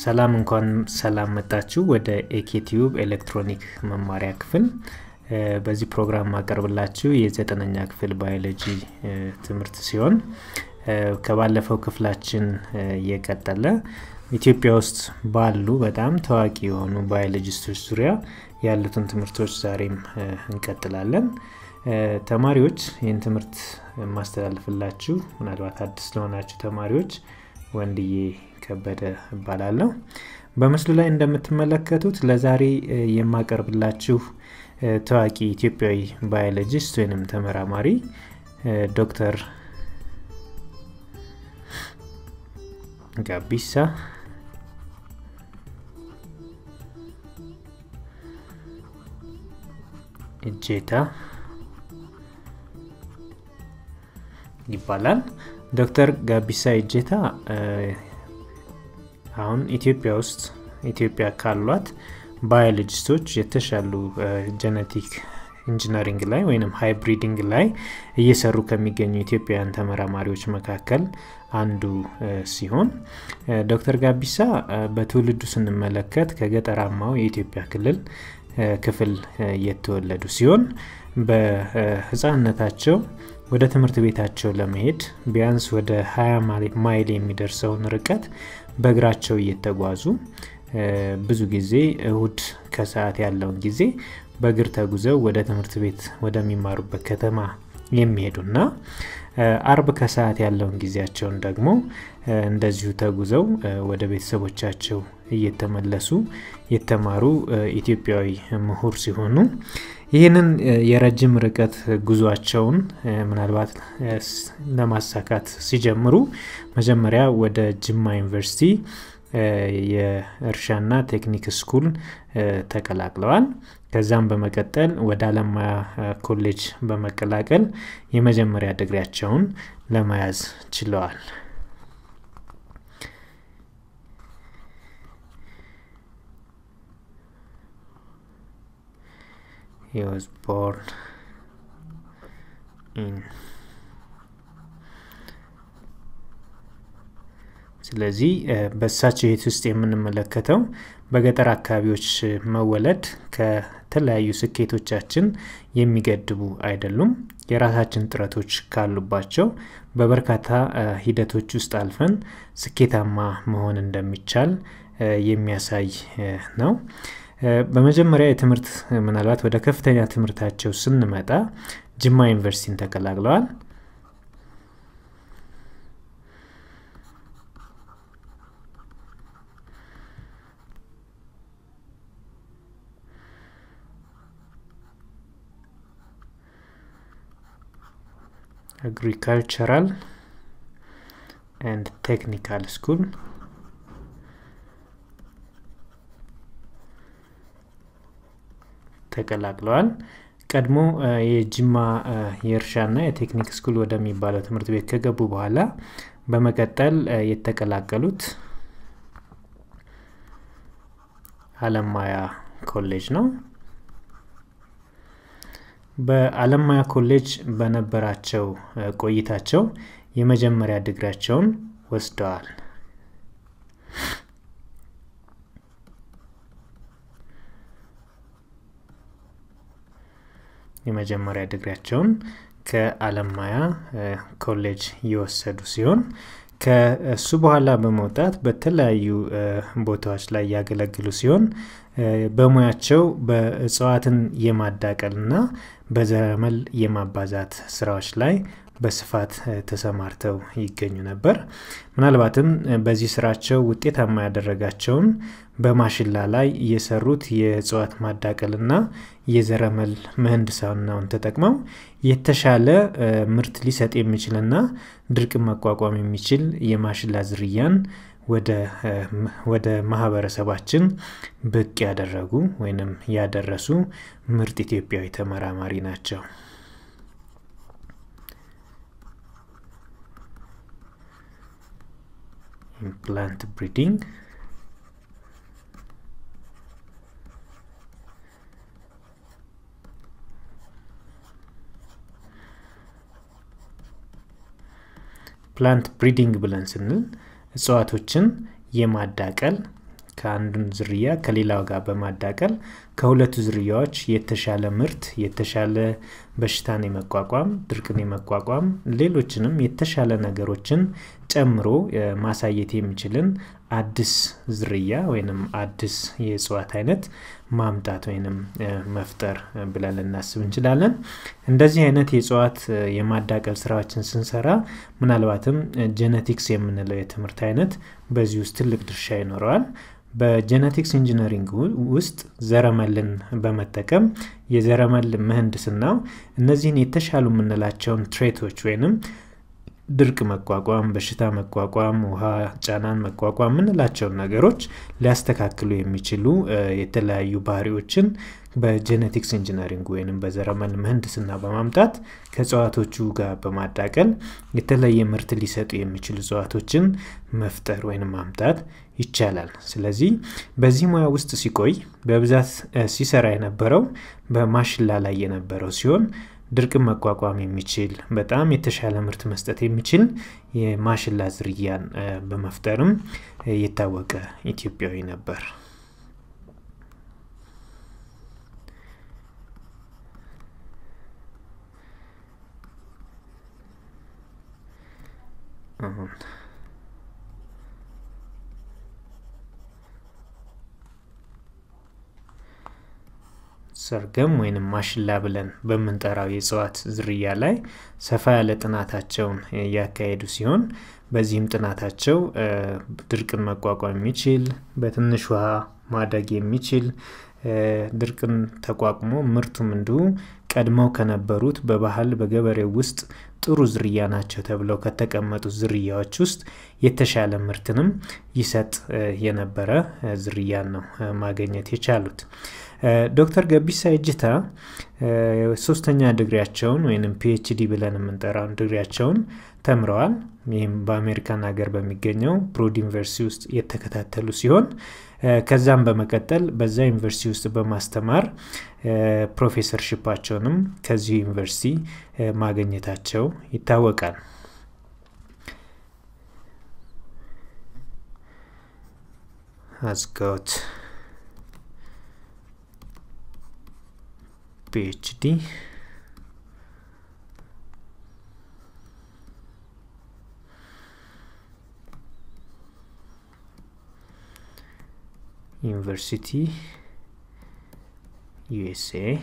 ሰላም እንኳን ሰላም መጣችሁ ወደ ኤኬቲዩብ ኤሌክትሮኒክ መማሪያ ክፍል በዚህ ፕሮግራም ማቀርብላችሁ የዘጠነኛ ክፍል ባዮሎጂ ትምህርት ሲሆን ከባለፈው ክፍላችን የቀጠለ ኢትዮጵያ ውስጥ ባሉ በጣም ታዋቂ የሆኑ ባዮሎጂስቶች ዙሪያ ያሉትን ትምህርቶች ዛሬም እንቀጥላለን ተማሪዎች ይህን ትምህርት የማስተላልፍላችሁ ምናልባት አዲስ ለሆናችሁ ተማሪዎች ወንድዬ ከበደ እባላለሁ በምስሉ ላይ እንደምትመለከቱት ለዛሬ የማቀርብላችሁ ታዋቂ ኢትዮጵያዊ ባዮሎጂስት ወይንም ተመራማሪ ዶክተር ጋቢሳ እጄታ ይባላል ዶክተር ጋቢሳ እጄታ አሁን ኢትዮጵያ ውስጥ ኢትዮጵያ ካሏት ባዮሎጂስቶች የተሻሉ ጀነቲክ ኢንጂነሪንግ ላይ ወይም ሃይብሪዲንግ ላይ እየሰሩ ከሚገኙ ኢትዮጵያውያን ተመራማሪዎች መካከል አንዱ ሲሆን ዶክተር ጋቢሳ በትውልዱ ስንመለከት ከገጠራማው የኢትዮጵያ ክልል ክፍል የተወለዱ ሲሆን በህፃንነታቸው ወደ ትምህርት ቤታቸው ለመሄድ ቢያንስ ወደ 20 ማይል የሚደርሰውን ርቀት በእግራቸው እየተጓዙ ብዙ ጊዜ እሁድ ከሰዓት ያለውን ጊዜ በእግር ተጉዘው ወደ ትምህርት ቤት ወደሚማሩበት ከተማ የሚሄዱና አርብ ከሰዓት ያለውን ጊዜያቸውን ደግሞ እንደዚሁ ተጉዘው ወደ ቤተሰቦቻቸው እየተመለሱ የተማሩ ኢትዮጵያዊ ምሁር ሲሆኑ ይህንን የረጅም ርቀት ጉዟቸውን ምናልባት ለማሳካት ሲጀምሩ መጀመሪያ ወደ ጅማ ዩኒቨርሲቲ የእርሻና ቴክኒክ ስኩል ተቀላቅለዋል ከዛም በመቀጠል ወደ አለማያ ኮሌጅ በመቀላቀል የመጀመሪያ ድግሪያቸውን ለመያዝ ችለዋል He was born in ስለዚህ በእሳቸው ህይወት ውስጥ የምንመለከተው በገጠር አካባቢዎች መወለድ ከተለያዩ ስኬቶቻችን የሚገድቡ አይደሉም የራሳችን ጥረቶች ካሉባቸው በበርካታ ሂደቶች ውስጥ አልፈን ስኬታማ መሆን እንደሚቻል የሚያሳይ ነው በመጀመሪያ የትምህርት ምናልባት ወደ ከፍተኛ ትምህርታቸው ስንመጣ ጅማ ዩኒቨርሲቲን ተቀላቅለዋል agricultural and technical school ተቀላቅለዋል ቀድሞ የጅማ የእርሻና የቴክኒክ ስኩል ወደሚባለው ትምህርት ቤት ከገቡ በኋላ በመቀጠል የተቀላቀሉት አለማያ ኮሌጅ ነው በአለማያ ኮሌጅ በነበራቸው ቆይታቸው የመጀመሪያ ድግሪያቸውን ወስደዋል የመጀመሪያ ድግሪያቸውን ከአለማያ ኮሌጅ የወሰዱ ሲሆን ከእሱ በኋላ በመውጣት በተለያዩ ቦታዎች ላይ ያገለግሉ ሲሆን በሙያቸው በእጽዋትን የማዳቀል ና በዘረመል የማባዛት ስራዎች ላይ በስፋት ተሰማርተው ይገኙ ነበር ምናልባትም በዚህ ስራቸው ውጤታማ ያደረጋቸውን በማሽላ ላይ የሰሩት የእጽዋት ማዳቀል ና የዘረመል ምህንድስናውን ተጠቅመው የተሻለ ምርት ሊሰጥ የሚችልና ድርቅ መቋቋም የሚችል የማሽላ ዝርያን ወደ ማህበረሰባችን ብቅ ያደረጉ ወይንም ያደረሱ ምርጥ ኢትዮጵያዊ ተመራማሪ ናቸው ኢምፕላንት ብሪዲንግ ፕላንት ብሪዲንግ ብለን ስንል እጽዋቶችን የማዳቀል ከአንዱን ዝርያ ከሌላው ጋር በማዳቀል ከሁለቱ ዝርያዎች የተሻለ ምርት የተሻለ በሽታን የመቋቋም ድርቅን የመቋቋም ሌሎችንም የተሻለ ነገሮችን ጨምሮ ማሳየት የሚችልን አዲስ ዝርያ ወይንም አዲስ የእጽዋት አይነት ማምጣት ወይንም መፍጠር ብለን ልናስብ እንችላለን። እንደዚህ አይነት የእጽዋት የማዳቀል ስራዎችን ስንሰራ ምናልባትም ጄኔቲክስ የምንለው የትምህርት አይነት በዚህ ውስጥ ትልቅ ድርሻ ይኖረዋል። በጄኔቲክስ ኢንጂነሪንግ ውስጥ ዘረመልን በመጠቀም የዘረመል ምህንድስናው እነዚህን የተሻሉ የምንላቸውን ትሬቶች ወይንም ድርቅ መቋቋም፣ በሽታ መቋቋም፣ ውሃ ጫናን መቋቋም የምንላቸውን ነገሮች ሊያስተካክሉ የሚችሉ የተለያዩ ባህሪዎችን በጄኔቲክስ ኢንጂነሪንግ ወይም በዘረመል ምህንድስና በማምጣት ከእጽዋቶቹ ጋር በማዳቀል የተለየ ምርት ሊሰጡ የሚችሉ እጽዋቶችን መፍጠር ወይም ማምጣት ይቻላል። ስለዚህ በዚህ ሙያ ውስጥ ሲቆይ በብዛት ሲሰራ የነበረው በማሽላ ላይ የነበረው ሲሆን ድርቅን መቋቋም የሚችል በጣም የተሻለ ምርት መስጠት የሚችል የማሽላ ዝርያን በመፍጠርም የታወቀ ኢትዮጵያዊ ነበር። ሰርገም ወይንም ማሽላ ብለን በምንጠራው የእጽዋት ዝርያ ላይ ሰፋ ያለ ጥናታቸውን ያካሄዱ ሲሆን በዚህም ጥናታቸው ድርቅን መቋቋም የሚችል በትንሽ ውሃ ማደግ የሚችል ድርቅን ተቋቁሞ ምርቱም እንዲሁ ቀድመው ከነበሩት በባህል በገበሬው ውስጥ ጥሩ ዝርያ ናቸው ተብለው ከተቀመጡት ዝርያዎች ውስጥ የተሻለ ምርትንም ይሰጥ የነበረ ዝርያን ነው ማግኘት የቻሉት። ዶክተር ገቢሳ እጅታ ሶስተኛ ድግሪያቸውን ወይም ፒኤችዲ ብለን የምንጠራውን ድግሪያቸውን ተምረዋል። ይህም በአሜሪካን ሀገር በሚገኘው ብሮድ ዩኒቨርሲቲ ውስጥ የተከታተሉ ሲሆን ከዛም በመቀጠል በዛ ዩኒቨርሲቲ ውስጥ በማስተማር ፕሮፌሰርሽፓቸውንም ከዚሁ ዩኒቨርሲቲ ማግኘታቸው ይታወቃል። አዝጋውት PhD University USA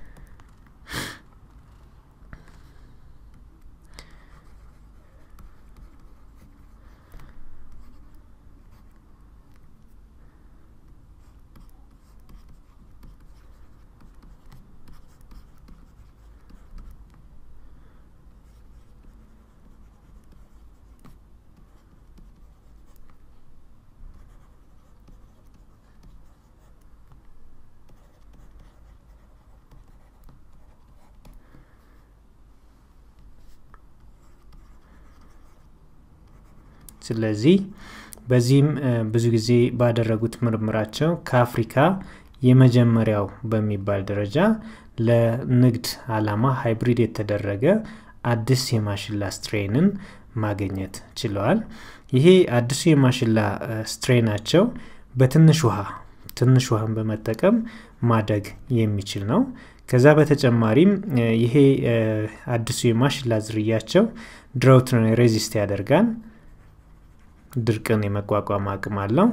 ስለዚህ በዚህም ብዙ ጊዜ ባደረጉት ምርምራቸው ከአፍሪካ የመጀመሪያው በሚባል ደረጃ ለንግድ አላማ ሃይብሪድ የተደረገ አዲስ የማሽላ ስትሬንን ማግኘት ችለዋል። ይሄ አዲሱ የማሽላ ስትሬናቸው በትንሽ ውሃ ትንሽ ውሃን በመጠቀም ማደግ የሚችል ነው። ከዛ በተጨማሪም ይሄ አዲሱ የማሽላ ዝርያቸው ድራውትን ሬዚስት ያደርጋል። ድርቅን የመቋቋም አቅም አለው።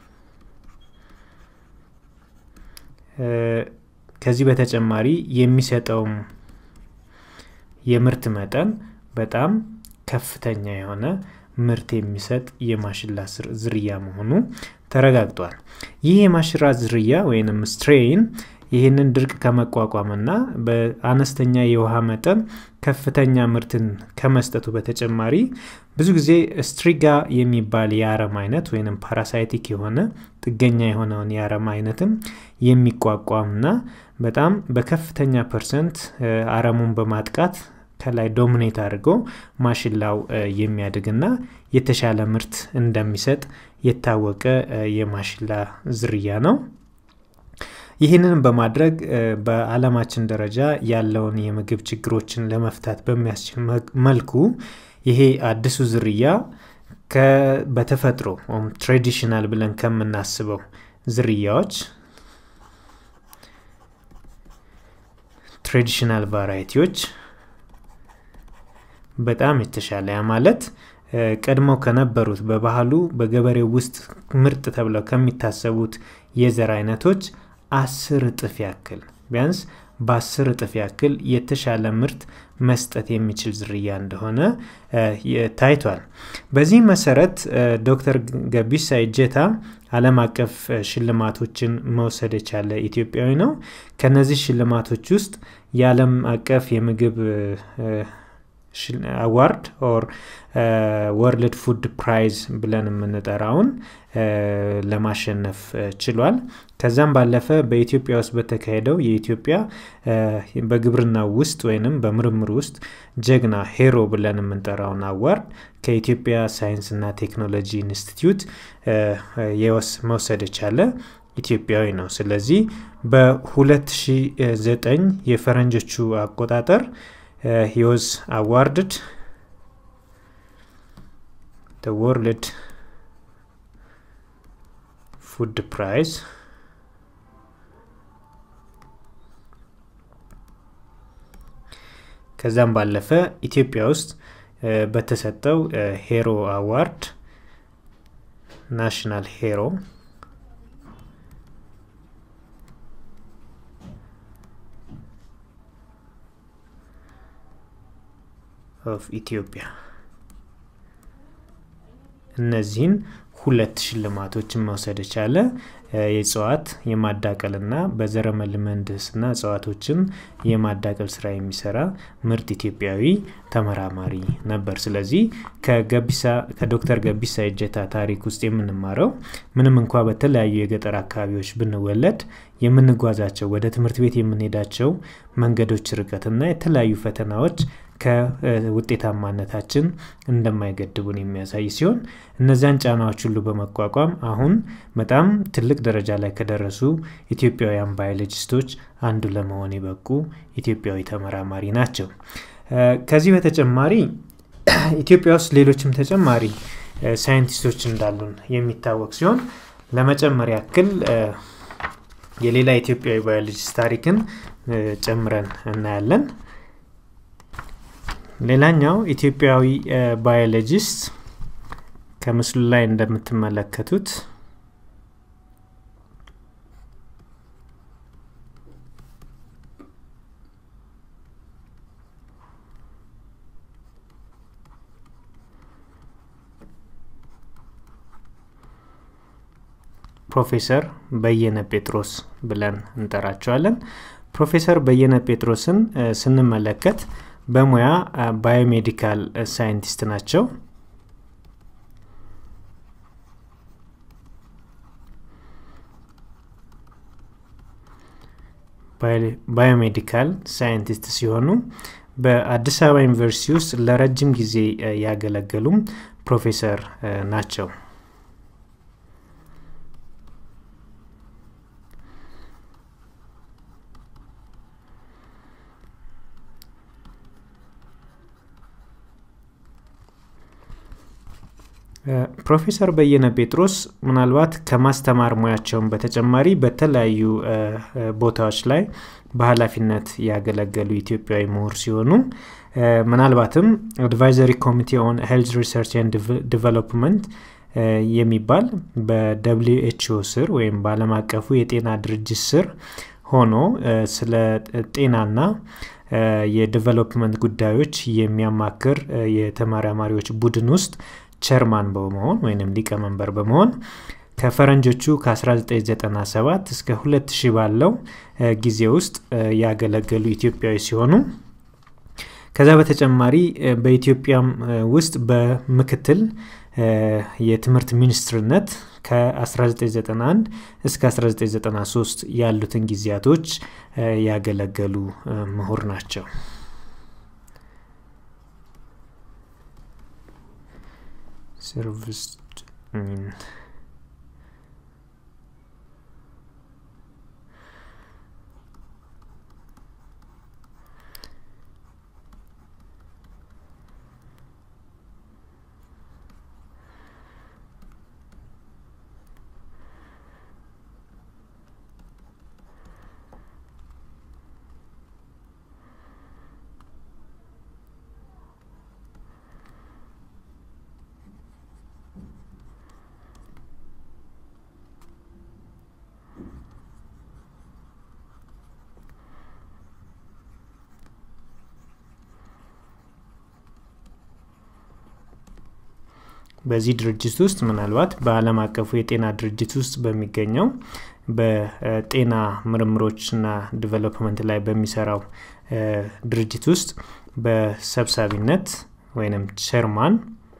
ከዚህ በተጨማሪ የሚሰጠውም የምርት መጠን በጣም ከፍተኛ የሆነ ምርት የሚሰጥ የማሽላ ዝርያ መሆኑ ተረጋግጧል። ይህ የማሽላ ዝርያ ወይንም ስትሬይን ይህንን ድርቅ ከመቋቋምና በአነስተኛ የውሃ መጠን ከፍተኛ ምርትን ከመስጠቱ በተጨማሪ ብዙ ጊዜ ስትሪጋ የሚባል የአረም አይነት ወይም ፓራሳይቲክ የሆነ ጥገኛ የሆነውን የአረም አይነትም የሚቋቋምና በጣም በከፍተኛ ፐርሰንት አረሙን በማጥቃት ከላይ ዶሚኔት አድርጎ ማሽላው የሚያድግና የተሻለ ምርት እንደሚሰጥ የታወቀ የማሽላ ዝርያ ነው። ይህንን በማድረግ በዓለማችን ደረጃ ያለውን የምግብ ችግሮችን ለመፍታት በሚያስችል መልኩ ይሄ አዲሱ ዝርያ በተፈጥሮ ትራዲሽናል ብለን ከምናስበው ዝርያዎች ትራዲሽናል ቫራይቲዎች በጣም የተሻለ ያ ማለት ቀድመው ከነበሩት በባህሉ በገበሬው ውስጥ ምርጥ ተብለው ከሚታሰቡት የዘር አይነቶች አስር እጥፍ ያክል ቢያንስ በአስር እጥፍ ያክል የተሻለ ምርት መስጠት የሚችል ዝርያ እንደሆነ ታይቷል። በዚህ መሰረት ዶክተር ገቢሳ እጀታ ዓለም አቀፍ ሽልማቶችን መውሰድ የቻለ ኢትዮጵያዊ ነው። ከነዚህ ሽልማቶች ውስጥ የዓለም አቀፍ የምግብ አዋርድ ኦር ወርልድ ፉድ ፕራይዝ ብለን የምንጠራውን ለማሸነፍ ችሏል። ከዛም ባለፈ በኢትዮጵያ ውስጥ በተካሄደው የኢትዮጵያ በግብርና ውስጥ ወይንም በምርምር ውስጥ ጀግና ሄሮ ብለን የምንጠራውን አዋርድ ከኢትዮጵያ ሳይንስና ቴክኖሎጂ ኢንስቲትዩት መውሰድ የቻለ ኢትዮጵያዊ ነው። ስለዚህ በ2009 የፈረንጆቹ አቆጣጠር he was awarded the World Food Prize ከዛም ባለፈ ኢትዮጵያ ውስጥ በተሰጠው ሄሮ አዋርድ ናሽናል ሄሮ ኦፍ ኢትዮጵያ እነዚህን ሁለት ሽልማቶችን መውሰድ የቻለ የእጽዋት የማዳቀልና በዘረመል ምህንድስና እጽዋቶችን የማዳቀል ስራ የሚሰራ ምርጥ ኢትዮጵያዊ ተመራማሪ ነበር። ስለዚህ ከዶክተር ገቢሳ እጀታ ታሪክ ውስጥ የምንማረው ምንም እንኳ በተለያዩ የገጠር አካባቢዎች ብንወለድ የምንጓዛቸው ወደ ትምህርት ቤት የምንሄዳቸው መንገዶች ርቀትና የተለያዩ ፈተናዎች ከውጤታማነታችን እንደማይገድቡን የሚያሳይ ሲሆን እነዚያን ጫናዎች ሁሉ በመቋቋም አሁን በጣም ትልቅ ደረጃ ላይ ከደረሱ ኢትዮጵያውያን ባዮሎጂስቶች አንዱ ለመሆን የበቁ ኢትዮጵያዊ ተመራማሪ ናቸው። ከዚህ በተጨማሪ ኢትዮጵያ ውስጥ ሌሎችም ተጨማሪ ሳይንቲስቶች እንዳሉን የሚታወቅ ሲሆን ለመጨመር ያክል የሌላ ኢትዮጵያዊ ባዮሎጂስት ታሪክን ጨምረን እናያለን። ሌላኛው ኢትዮጵያዊ ባዮሎጂስት ከምስሉ ላይ እንደምትመለከቱት ፕሮፌሰር በየነ ጴጥሮስ ብለን እንጠራቸዋለን። ፕሮፌሰር በየነ ጴጥሮስን ስንመለከት በሙያ ባዮሜዲካል ሳይንቲስት ናቸው። ባዮሜዲካል ሳይንቲስት ሲሆኑ በአዲስ አበባ ዩኒቨርሲቲ ውስጥ ለረጅም ጊዜ ያገለገሉም ፕሮፌሰር ናቸው። ፕሮፌሰር በየነ ጴጥሮስ ምናልባት ከማስተማር ሙያቸውን በተጨማሪ በተለያዩ ቦታዎች ላይ በኃላፊነት ያገለገሉ ኢትዮጵያዊ ምሁር ሲሆኑ ምናልባትም አድቫይዘሪ ኮሚቴ ኦን ሄልዝ ሪሰርች ኤንድ ዲቨሎፕመንት የሚባል በደብሊው ኤችኦ ስር ወይም በዓለም አቀፉ የጤና ድርጅት ስር ሆኖ ስለ ጤናና የዲቨሎፕመንት ጉዳዮች የሚያማክር የተመራማሪዎች ቡድን ውስጥ ቸርማን በመሆን ወይም ሊቀመንበር በመሆን ከፈረንጆቹ ከ1997 እስከ 2000 ባለው ጊዜ ውስጥ ያገለገሉ ኢትዮጵያዊ ሲሆኑ ከዛ በተጨማሪ በኢትዮጵያም ውስጥ በምክትል የትምህርት ሚኒስትርነት ከ1991 እስከ 1993 ያሉትን ጊዜያቶች ያገለገሉ ምሁር ናቸው። serviced in በዚህ ድርጅት ውስጥ ምናልባት በአለም አቀፉ የጤና ድርጅት ውስጥ በሚገኘው በጤና ምርምሮችና ዲቨሎፕመንት ላይ በሚሰራው ድርጅት ውስጥ በሰብሳቢነት ወይም ቸርማን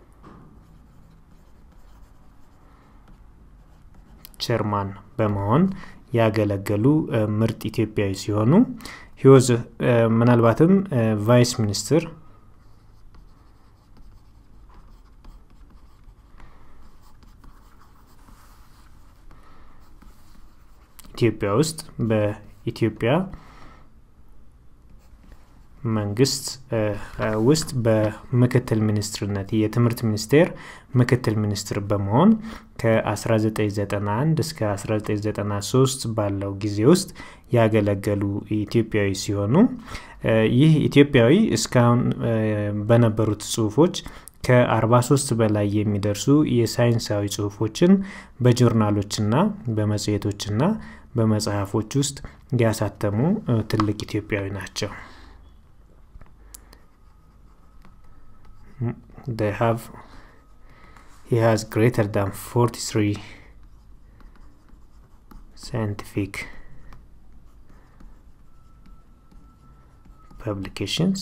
ቸርማን በመሆን ያገለገሉ ምርጥ ኢትዮጵያዊ ሲሆኑ ሂወዝ ምናልባትም ቫይስ ሚኒስትር ኢትዮጵያ ውስጥ በኢትዮጵያ መንግስት ውስጥ በምክትል ሚኒስትርነት የትምህርት ሚኒስቴር ምክትል ሚኒስትር በመሆን ከ1991 እስከ 1993 ባለው ጊዜ ውስጥ ያገለገሉ ኢትዮጵያዊ ሲሆኑ ይህ ኢትዮጵያዊ እስካሁን በነበሩት ጽሁፎች ከ43 በላይ የሚደርሱ የሳይንሳዊ ጽሁፎችን በጆርናሎችና በመጽሔቶችና በመጽሐፎች ውስጥ ያሳተሙ ትልቅ ኢትዮጵያዊ ናቸው they have he has greater than 43 scientific publications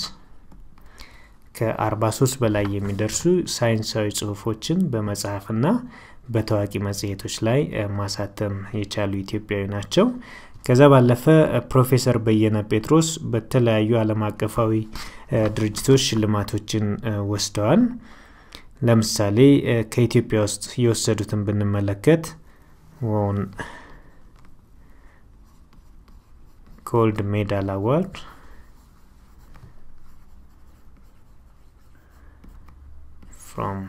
ከ43 በላይ የሚደርሱ ሳይንሳዊ ጽሁፎችን በመጽሐፍና በታዋቂ መጽሔቶች ላይ ማሳተም የቻሉ ኢትዮጵያዊ ናቸው ከዛ ባለፈ ፕሮፌሰር በየነ ጴጥሮስ በተለያዩ አለም አቀፋዊ ድርጅቶች ሽልማቶችን ወስደዋል ለምሳሌ ከኢትዮጵያ ውስጥ የወሰዱትን ብንመለከት ን ጎልድ ሜዳል አዋርድ from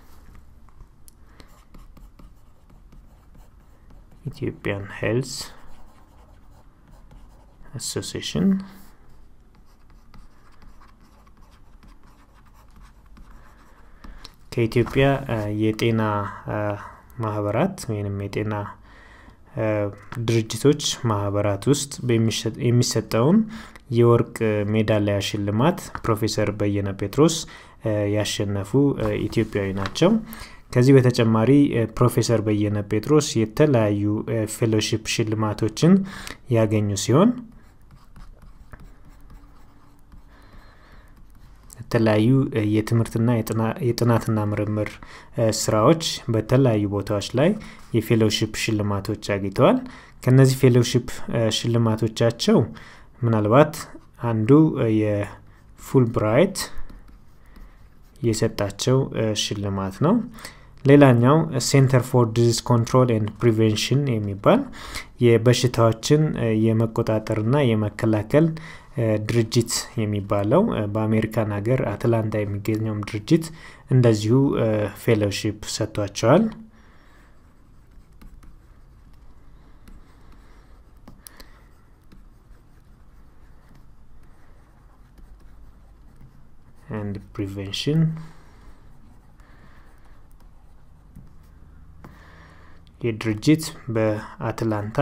Ethiopian Health Association ከኢትዮጵያ የጤና ማህበራት ወይም የጤና ድርጅቶች ማህበራት ውስጥ የሚሰጠውን የወርቅ ሜዳሊያ ሽልማት ፕሮፌሰር በየነ ጴጥሮስ ያሸነፉ ኢትዮጵያዊ ናቸው ከዚህ በተጨማሪ ፕሮፌሰር በየነ ጴጥሮስ የተለያዩ ፌሎሺፕ ሽልማቶችን ያገኙ ሲሆን የተለያዩ የትምህርትና የጥናትና ምርምር ስራዎች በተለያዩ ቦታዎች ላይ የፌሎሺፕ ሽልማቶች አግኝተዋል ከነዚህ ፌሎሺፕ ሽልማቶቻቸው ምናልባት አንዱ የፉል ብራይት የሰጣቸው ሽልማት ነው ሌላኛው ሴንተር ፎር ዲዚዝ ኮንትሮል ኤንድ ፕሪቬንሽን የሚባል የበሽታዎችን የመቆጣጠርና የመከላከል ድርጅት የሚባለው በአሜሪካን ሀገር አትላንታ የሚገኘውም ድርጅት እንደዚሁ ፌሎሺፕ ሰጥቷቸዋል and prevention የድርጅት በአትላንታ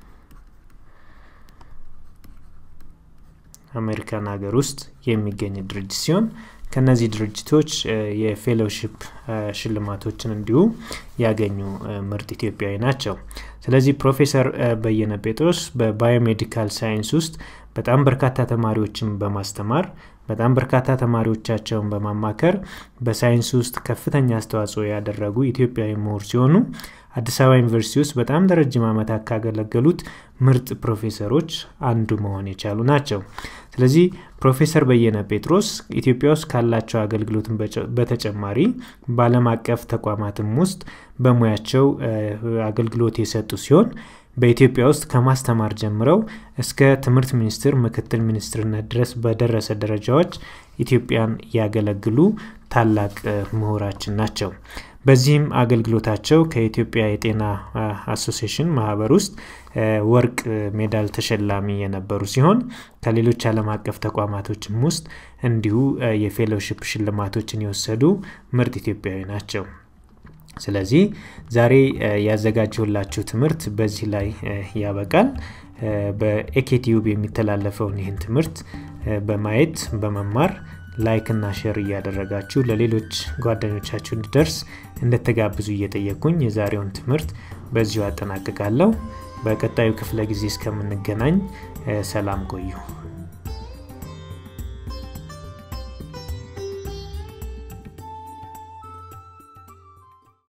አሜሪካን ሀገር ውስጥ የሚገኝ ድርጅት ሲሆን ከነዚህ ድርጅቶች የፌሎሺፕ ሽልማቶችን እንዲሁ ያገኙ ምርጥ ኢትዮጵያዊ ናቸው ስለዚህ ፕሮፌሰር በየነ ጴጥሮስ በባዮሜዲካል ሳይንስ ውስጥ በጣም በርካታ ተማሪዎችን በማስተማር በጣም በርካታ ተማሪዎቻቸውን በማማከር በሳይንስ ውስጥ ከፍተኛ አስተዋጽኦ ያደረጉ ኢትዮጵያዊ ምሁር ሲሆኑ አዲስ አበባ ዩኒቨርሲቲ ውስጥ በጣም ለረጅም ዓመታት ካገለገሉት ምርጥ ፕሮፌሰሮች አንዱ መሆን የቻሉ ናቸው ስለዚህ ፕሮፌሰር በየነ ጴጥሮስ ኢትዮጵያ ውስጥ ካላቸው አገልግሎትን በተጨማሪ በአለም አቀፍ ተቋማትም ውስጥ በሙያቸው አገልግሎት የሰጡ ሲሆን በኢትዮጵያ ውስጥ ከማስተማር ጀምረው እስከ ትምህርት ሚኒስትር ምክትል ሚኒስትርነት ድረስ በደረሰ ደረጃዎች ኢትዮጵያን ያገለግሉ ታላቅ ምሁራችን ናቸው በዚህም አገልግሎታቸው ከኢትዮጵያ የጤና አሶሲሽን ማህበር ውስጥ ወርቅ ሜዳል ተሸላሚ የነበሩ ሲሆን ከሌሎች ዓለም አቀፍ ተቋማቶችም ውስጥ እንዲሁ የፌሎሺፕ ሽልማቶችን የወሰዱ ምርጥ ኢትዮጵያዊ ናቸው ስለዚህ ዛሬ ያዘጋጀሁላችሁ ትምህርት በዚህ ላይ ያበቃል በኤኬቲዩብ የሚተላለፈውን ይህን ትምህርት በማየት በመማር ላይክ እና ሼር እያደረጋችሁ ለሌሎች ጓደኞቻችሁ እንዲደርስ እንደተጋብዙ እየጠየኩኝ የዛሬውን ትምህርት በዚሁ አጠናቅቃለሁ በቀጣዩ ክፍለ ጊዜ እስከምንገናኝ ሰላም ቆዩ